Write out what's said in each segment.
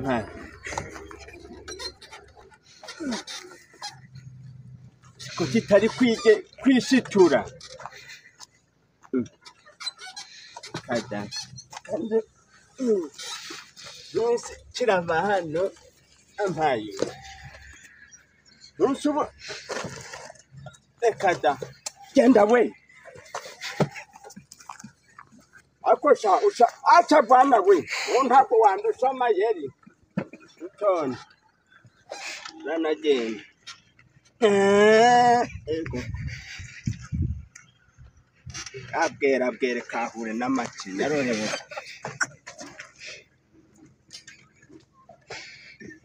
হ্যাঁ ko kitari kwige kwishitura kada yose kirava hano ampaye ntusuba reka da genda we akosha usha acha bwana we untako wandusha mayeri utone nanagenda ego abwera abwere kahure n'amaki yarorewe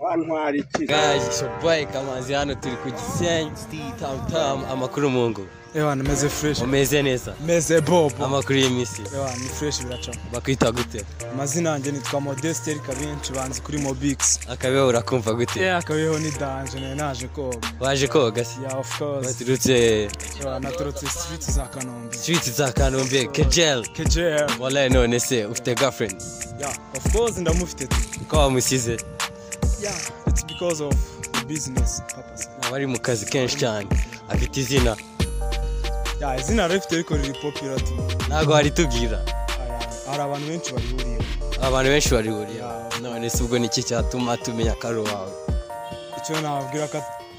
wantwara iki Guys, it's your boy Kamanzi hano turi ku Gisenyi Steve Tam Tam amakuru mu ngo ewa nimeze fureshi umeze neza meze bobo amakuru y'imisi ewa ni fureshi biracamo bakwita gute amazina yanjye nitwa modesteri kabinci banzi kuri mobix akabeho urakumva gute ewa akabeho ni danje nari naje koga waje koga se ya of course baturutse ewa naturutse street za kanombe street za Kanombe Kejel kjr wallahi none se ufite girlfriend ya of course ndamufite tu uko wamusize ya it's because of the business purpose aba ari mu kazi kenshi cyane afite izina ya izina rifite ariko riri popira tu ntabwo waritubwira Aya, hari abantu benshi barihuriyeho abantu benshi barihuriyeho none se ubwo niki cyatuma tumenya ko ari uwawe icyo nababwira ko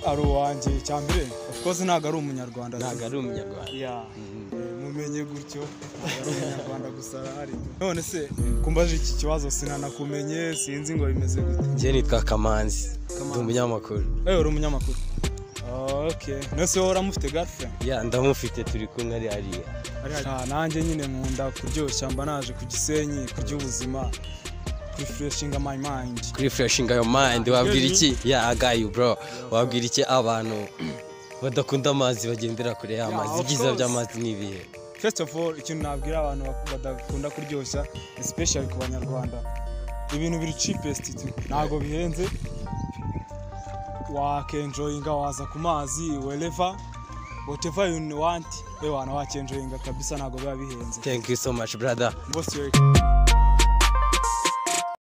ari uwanjye icya mbere of course ntabwo ari umunyarwanda tu. ntabwo ari umunyarwanda Ya, eh, mumenye gutyo ntabwo ari umunyarwanda gusa arahari none se kumbaje iki kibazo sinanakumenye sinzi ngo bimeze gute njye nitwa Kamanzi ndi umunyamakuru ewe uri umunyamakuru Oh, okay nose wowe uramufite girlfriend ya ndamufite turi kumwe ari hariya Ah, nanjye nyine nkunda kuryoshya mba naje ku gisenyi kurya ubuzima kurefreshinga my mind kuri freshinga yo mind wabwira iki ya agayu bro wabwira iki abantu badakunda amazi bagendera kure y'amazi of ibyiza course. by'amazi ni ibihe first of all ikintu nabwira abantu bak- badakunda kuryoshya especially ku banyarwanda ibintu biri cheapest tu ntabwo bihenze wakenjoyinga waza ku mazi wherever whatever you want ewana wakenjoyinga kabisa ntabwo biba bihenze thank you so much brother Most welcome.